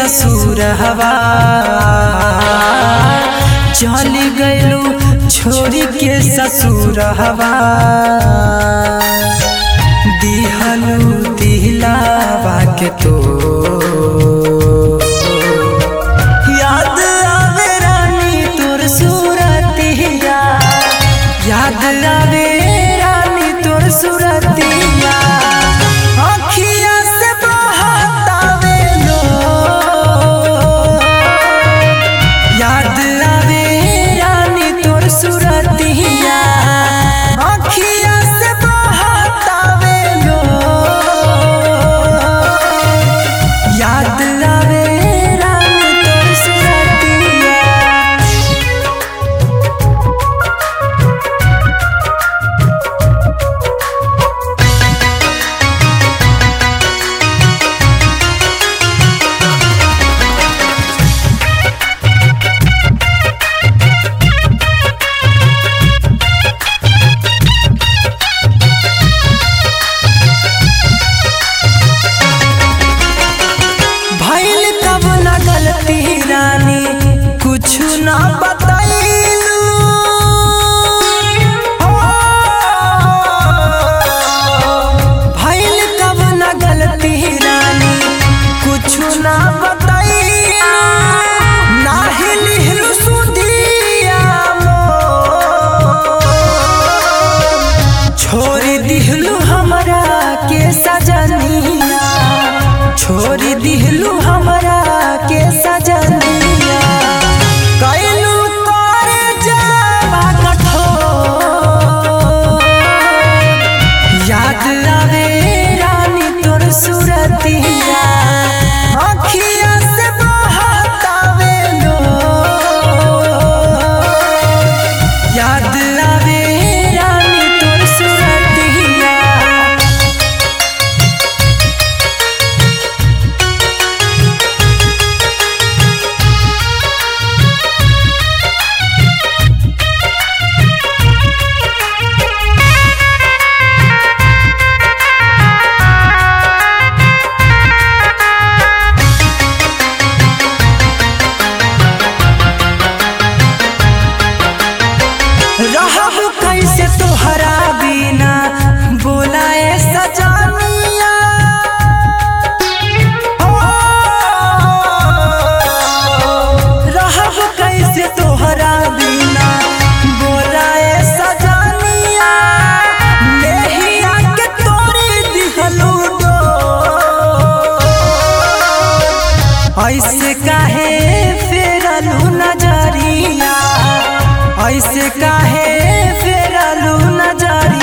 असुर हवा चल गइलू छोरी के ससुर हवा दिहलू दिलावा के तो याद आवे रानी तोर सूरतिया याद आवे रानी तोर सूरतिया अखिया से बहतावे लो याद आवे रानी तोर सूरतिया अखिया से बहतावे लो याद आवे रानी तोर सूरतिया भइल तब न गलती रानी कुछ न बतैलू भइल तब न गलती रानी कुछ न बतैलू नाही लिहलू सुधिया मोर। छोड़ दिहलू हमरा के सजनिया छोड़ दिहलू हमरा के सजनिया कैलू करे जावा कठोर याद आवे रानी तोर सूरतिया अखिया से बहतावे लो याद आवे रानी तोर सूरतिया रहब कैसे तोहरा बिना बोलाए सजनिया ओ, रहब कैसे तोहरा बिना बोलाए सजनिया नेहिया के तोरी दिहलू डोर। ऐसे काहे फेरलू नजरिया ऐसे काहे फेरलू नजरिया